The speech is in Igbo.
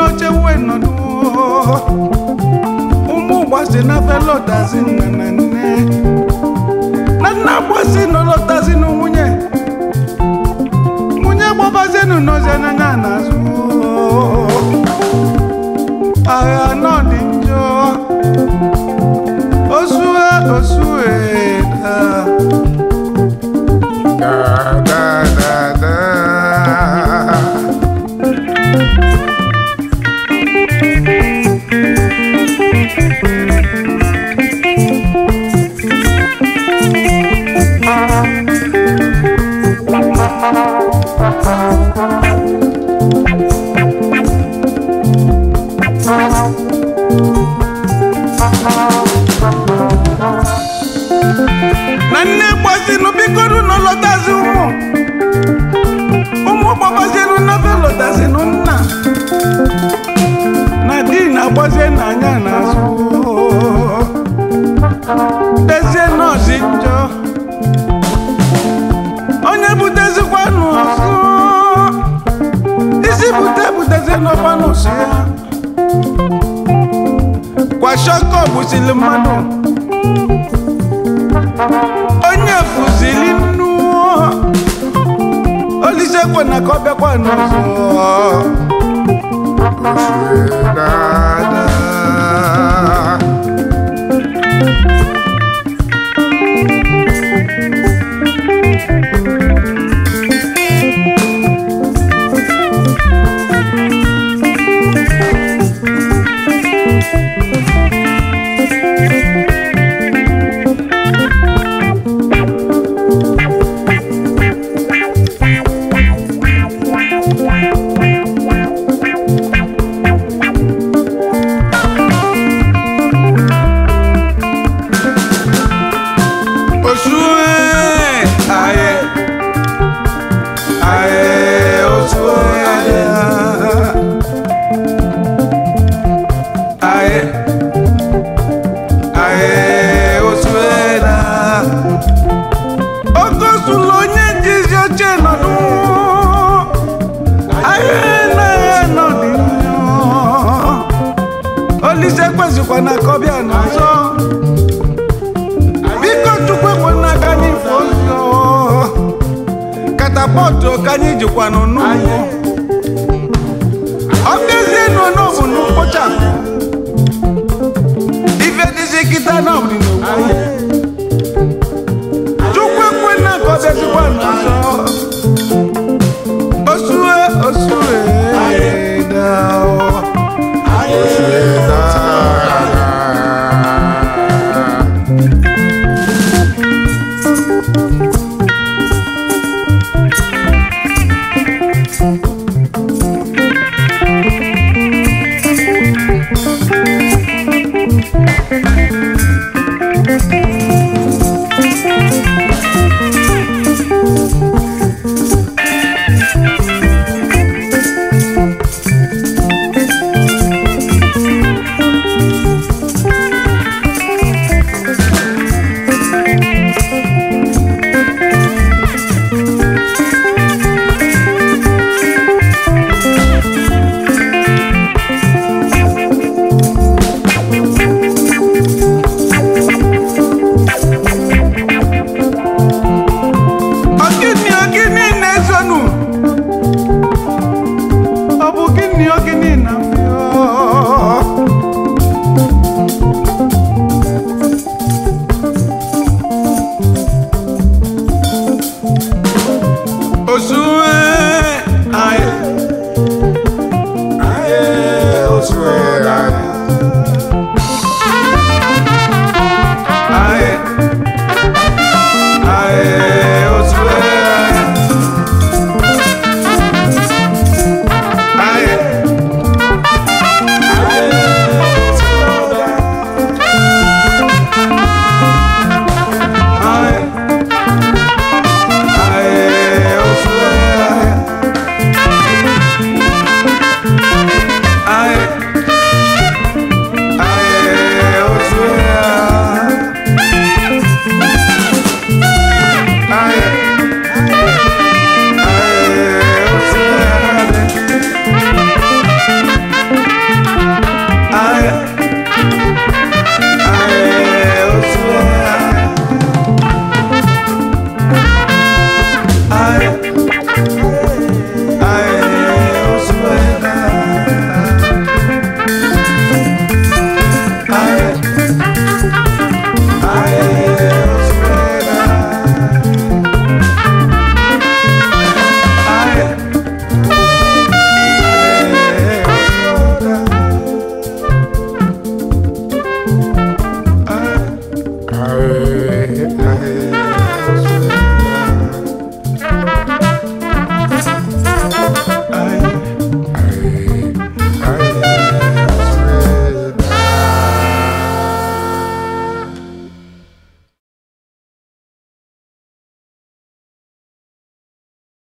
oche wee nọdụ ụmụ gbasi na felọtazi nna na nne na nna gbasi nọlọtazi na nwunye nwunye gbabazienu n'ozi n'anya n'azụ agha nọ dị njọ osue osue da da da da da na nne gbazinu bikoru na lọtazi ụmụ ụmụ gbabazinu nafe lọtazinu nna na di na-agbazie n'anya n'azụ dezie nọọsụ njọ onye butezikwanụ ọzọ isi bute butezie n'ọkwanụ si ya kwashọkọ gbusili mmadụ onye fuzili nnu olisekwe na ka ọ bịakwa n'ọzọ Dada. Osue aye aye osue aye aye aye osue da okosulu onye njizi oche nọdụ aye na aye nọdụ olise kwezikwa na kọbịa n'ọzọ biko chukwu ekwenna ka anyị fụ ụzọ katapọtụ ka anyị jikwanụ n'ụlọ ọ bịazie nọ n'ọbụ na mkpochapụ ife dịzi kịta n'ọbụ n'ogbo chukwu ekwenna ka ọ bịazikwa n'ọzọ